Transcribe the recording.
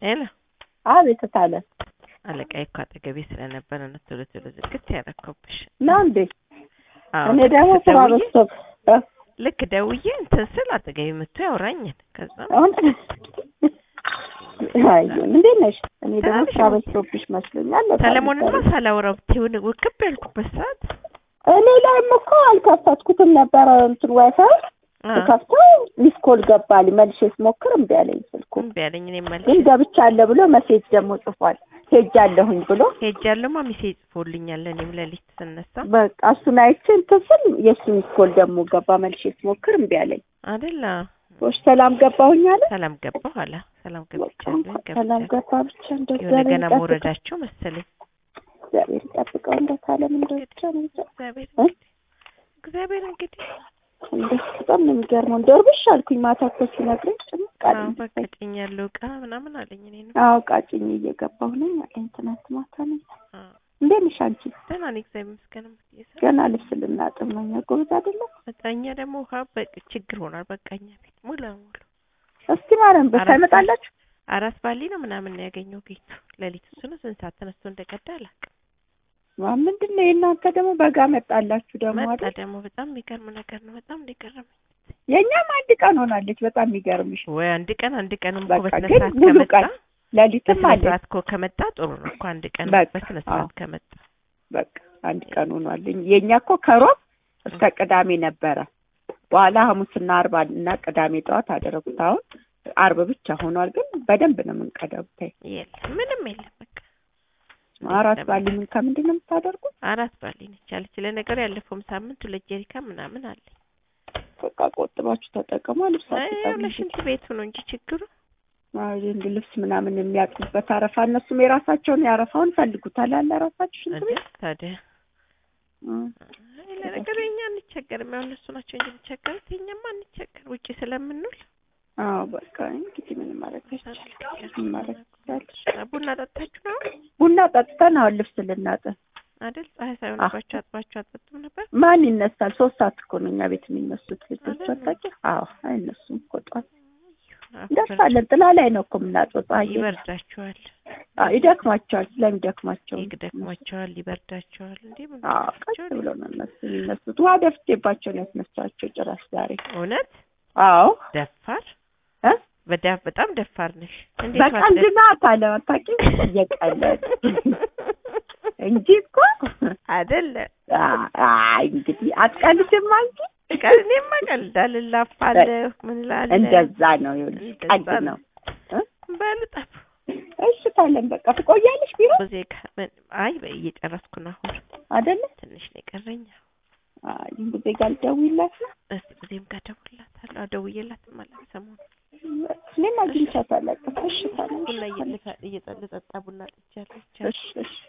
ሄሎ አቤት ታለ አለቃዬ እኮ አጠገቤ ስለነበረ ነው ቶሎ ቶሎ ዝግት ያረከብሽ። ነው እንዴ? አዎ እኔ ልክ ደግሞ ስራ ደውዬ- በዝቶብ ልክ ደውዬ እንትን ስል አጠገቤ መጥቶ ያወራኛል። ከዛ አሁን አይ እንዴት ነሽ? እኔ ደግሞ ትናንሽ ስራ ነው። በዝቶብሽ መስሎኛል። ሰለሞንማ ሳላወራው ብትይውን ውክብ ያልኩበት ሰዓት እኔ ላይም እኮ አልከፈትኩትም ነበረ እንትን ዋይፋይ አ፣ ከፍተው ሚስ ኮል ገባልኝ። መልሼ ስሞክር እምቢ አለኝ ስልኩ። እምቢ አለኝ። እኔ መልሼ ግን ገብቻለሁ ብሎ መሴጅ ደግሞ ጽፏል። ሄጃለሁኝ ብሎ ሄጃለሁማ ሚሴጅ ጽፎልኛል። እኔም ሌሊት ስነሳ በቃ እሱን አይቼ እንትን ስል የእሱ ሚስ ኮል ደግሞ ገባ። መልሼ ስሞክር እምቢ አለኝ። አደላ ወሽ ሰላም ገባሁኝ አለ። ሰላም ገባሁ አለ። ሰላም በቃ ገብቻለሁ ሰላም ገብቻለሁ። ገባ ብቻ እንደዛ የሆነ ገና ይጠብቀው። መውረዳቸው መሰለኝ። እግዚአብሔር ይጠብቀው። እንደታለም እንደብቻ ነው እንጃ። እግዚአብሔር እ? እግዚአብሔር እንግዲህ እንደሱ በጣም ነው የሚገርመው። እንደው እርብሽ አልኩኝ ማታ እኮ ሲነግረኝ ጭምቅ አዎ አለኝ። በቃ ጭኝ ያለው እቃ ምናምን አለኝ። እኔ ነው አዎ ቃጭኝ እየገባሁ ነኝ አለኝ ትናንት ማታ ነው። እንዴት ነሽ አንቺ? ደህና ነኝ እግዚአብሔር ይመስገን። እየሰራ ገና ልብስ ልናጥብ ነው። እኛ ጎበዝ አይደለም። በቃኛ ደግሞ ውሃ በቃ ችግር ሆኗል። በቃኛ ቤት ሙሉ ለሙሉ እስቲ ማርያም በሳ አራት ይመጣላችሁ። አራት ባሊ ነው ምናምን ነው ያገኘው ቤቱ ሌሊት እሱ ነው ስንት ሰዓት ተነስቶ እንደቀዳ አላውቅም። ዋ ምንድን ነው የእናንተ ደግሞ በጋ መጣላችሁ ደግሞ መጣ አይደል? ደግሞ በጣም የሚገርም ነገር ነው። በጣም እንደገረመኝ የእኛም አንድ ቀን ሆናለች። በጣም የሚገርምሽ ወይ አንድ ቀን አንድ ቀን እኮ በቃ በስነ ግን ስርዓት ሙሉ ከመጣ ቀን ሌሊትም በስነ አለች። ስርዓት እኮ ከመጣ ጥሩ ነው እኮ አንድ ቀን በቃ በስነ ስርዓት አዎ። ከመጣ በቃ አንድ ቀን ሆኗል። የእኛ እኮ ከሮብ እስከ ቅዳሜ ነበረ። በኋላ ሐሙስና አርብ እና ቅዳሜ ጠዋት አደረጉት። አሁን አርብ ብቻ ሆኗል። ግን በደንብ ነው የምንቀዳው። ብታይ የለም ምንም የለም በቃ አራት ባሊ ምን ከምንድን ነው የምታደርጉት? አራት ባሊ ነች አለች። ለነገሩ ያለፈውም ሳምንት ሁለት ጀሪካ ምናምን አለኝ። በቃ ቆጥባችሁ ተጠቀሙ። ልብሳችሁ ያው ለሽንት ቤቱ ነው እንጂ ችግሩ እንድ ልብስ ምናምን የሚያጥቡበት አረፋ እነሱም የራሳቸውን ያረፋውን ፈልጉታል አለ ራሳችሁ ሽንት እንዴ ቤት ታዲያ እ። አይ ለነገሩ የኛ አንቸገርም። ያው እነሱ ናቸው እንጂ የሚቸገሩት የኛማ አንቸገር ውጭ ስለምንውል አዎ በቃ እንግዲህ ምንም ማድረግ አይቻልም። ምን ማድረግ ይቻላል? ቡና ጠጣችሁ ነው ቡና ጠጥተን አሁን ልብስ ልናጥብ አይደል? ፀሐይ ሳይሆንባችሁ አጥባችሁ አጠጡም ነበር። ማን ይነሳል? ሶስት ሰዓት እኮ ነው እኛ ቤት የሚነሱት ልጆች አይደል? አታውቂ? አዎ አይነሱም እኮ ጠዋት አፈር እንደርሳለን። ጥላ ላይ ነው እኮ የምናጥበው። ፀሐይ ይበርዳችኋል፣ አዎ ይደክማቸዋል። ስለሚደክማቸው ይደክማቸዋል፣ ይበርዳቸዋል። እንዴ ምን አዎ ቀስ ይበርዳቸዋል? ብሎ ነው እነሱ የሚነሱት። ውሃ ደፍቼባቸው ነው ያስነሳቸው ጭራሽ ዛሬ። እውነት አዎ ደፋር እ? በዳ- በጣም ደፋር ነሽ። እንዴት በቀልድ ናት አለ አታውቂም? እየቀለድ እንጂ እኮ አይደለ አይ እንግዲህ አትቀልድም አንቺ። ቀል እኔማ ቀልዳለሁ፣ እላፋለሁ፣ ምን እላለሁ። እንደዛ ነው ይኸውልሽ፣ እንደዛ ቀልድ ነው። ነው። እ? በሉ ጠፉ። እሺ ታለን በቃ ትቆያለሽ ቢሮ ዜጋ ምን አይ በ- እየጨረስኩ ነው አሁን አይደለ? ትንሽ ነው የቀረኝ። አይ ጊዜ ጋር ልደውይላት ነው። እስቲ ጊዜም ጋር ደውልላታለሁ። አዎ ደውዬላትም አለኝ ሰሞኑን እኔም አግኝቻት አላውቅም። እሺ ታለን ቡና እየጠጣ ቡና ጠጥቻለሁ። እሺ እሺ